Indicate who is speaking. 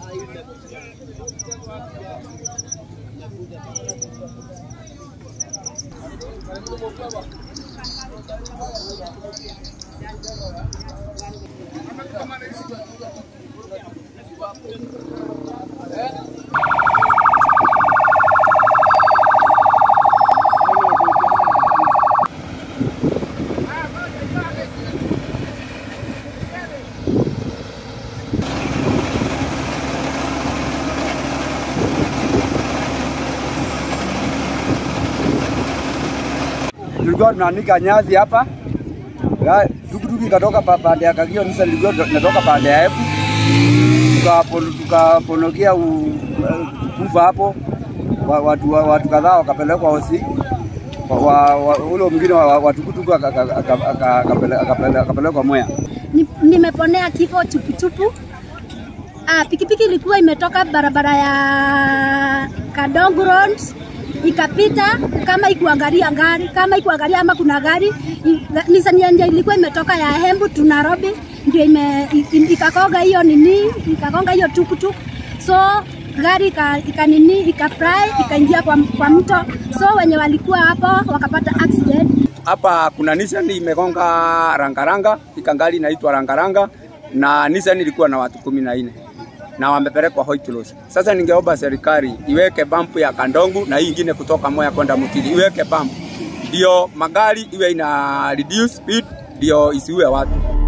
Speaker 1: tulikuwa tunaanika nyasi hapa, Ga- tukutuku ikatoka pa- pande ya Kagio, sasa nilikuwa natoka pande ya Epu, Tukapo- tukaponokea u- kufa hapo, Wa- watu, wa- watu kadhaa wakapelekwa hosi Wa- wa- wa- ule mwingine wa- wa- wa tukutuku aka- aka- aka- aka- akapele- akapele- akapelekwa Mwea.
Speaker 2: Ni- nimeponea kifo chupuchupu. Ah, pikipiki ilikuwa imetoka barabara ya Kadongo Road ikapita kama ikuangalia gari kama ikuangalia ama kuna gari I- Nissan yenye ilikuwa imetoka ya Embu tu Nairobi ndio ime, i- i- ikakonga hiyo nini ikakonga hiyo tukutuk so gari ika, ika nini ikafry ikaingia kwa, kwa mto so wenye walikuwa hapo wakapata accident
Speaker 1: Hapa kuna Nissan imegonga rangaranga, ikangali inaitwa rangaranga, na Nissan ilikuwa na watu kumi na nne na wamepelekwa Hoitlos. Sasa ningeomba serikali iweke bump ya Kandongu na hii ingine kutoka Moya kwenda Mutiri, iweke bump ndio magari iwe ina reduce speed, ndio isiue watu.